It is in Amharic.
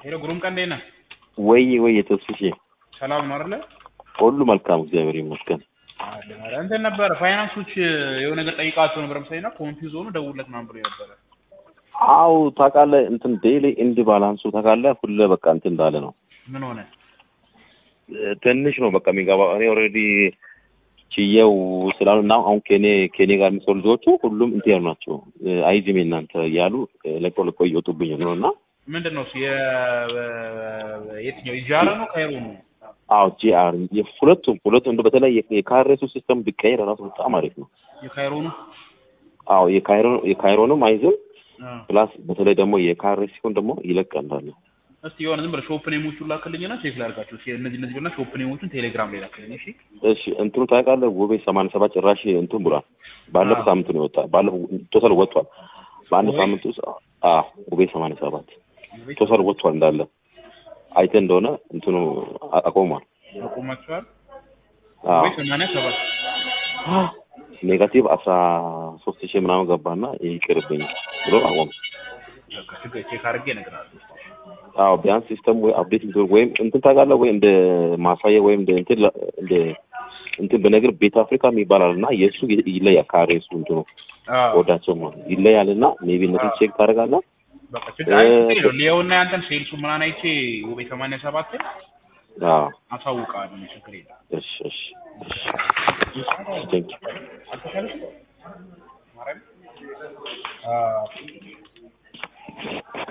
ሄሎ ግሩም ቀን እንዴት ነህ? ወይ ወይ የተስፍሽ ሰላም ነው አይደለ? ሁሉ መልካም እግዚአብሔር ይመስገን። አለን አለ እንትን ነበር ፋይናንሶች የሆነ ነገር ጠይቃቸው ነበር መሰለኝና ኮንፊውዝ ሆኑ ደውለት ምናምን ብሎ ነበረ። አው ታውቃለህ እንትን ዴይሊ ኢንድ ባላንሱ ታውቃለህ ሁሌ በቃ እንትን እንዳለ ነው። ምን ሆነ? ትንሽ ነው በቃ የሚገባው። እኔ ኦልሬዲ ችየው ስላሉ እና አሁን ከኔ ከኔ ጋር የሚሰሩ ልጆቹ ሁሉም እንትን ያሉ ናቸው። አይዝም እናንተ እያሉ ለቆ ለቆ እየወጡብኝ ነው እና ምንድን ነው እሱ የ- የትኛው ኢጃራ ነው ካይሮ ነው? አዎ ጂአር ሁለቱም ሁለቱም እንደው በተለይ የካሬሱ ሲስተም ቢቀየር ራሱ በጣም አሪፍ ነው። የካይሮ ነው? አዎ የካይሮ የካይሮንም አይዝም አ ፕላስ በተለይ ደግሞ የካሬ ሲሆን ደግሞ ይለቅ እንዳለ እስቲ የሆነ ዝም ብለህ ሾፕ ኔሞቹን ላክልኝና ቼክ ላድርጋቸው። እስኪ እነዚህ እነዚህ ብለና ሾፕ ኔሞቹን ቴሌግራም ላይ ላክልኝ እሺ። እሺ እንትኑ ታውቃለህ ውቤ ሰማንያ ሰባት ጭራሽ እንትን ብሏል። ባለፈው አዎ። ሳምንት ነው የወጣ ባለፈው ቶታል ወጥቷል። በአንድ ውቤ? ሳምንት ውስጥ አዎ ውቤ ሰማንያ ሰባት ቶታል ወጥቷል እንዳለ አይተህ እንደሆነ እንትኑ አ- አቆሟል። አቁማችኋል? አዎ ወይ ሰማንያ ሰባት ኔጋቲቭ አስራ ሶስት ሺህ ምናምን ገባና ይቅርብኝ ብሎ አቆም። በቃ ችግር ቼክ አድርጌ እነግርሃለሁ። አዎ ቢያንስ ሲስተም ወይ አፕዴት ቢሆን ወይም እንትን ታውቃለህ ወይ እንደ ማሳያ ወይም እንደ እንትን ለ- እንደ እንትን በነገር ቤት አፍሪካ ይባላል እና የእሱ ይ- ይለያል ካሬ እሱ እንትኑ አዎ ወዳቸው ማለት ይለያል እና ሜቢ እነሱን ቼክ ታደርጋለህ። በቃ ችግር አይ ችግር የለውም። ሊየውና ያንተን ሴልሱ ምናምን አይቼ ውቤ ሰማንያ ሰባትን አዎ አሳውቃለሁ። ችግር የለም። እሺ እሺ እሺ ቴንክ ዩ አልተሻለሽም? ማርያም? አ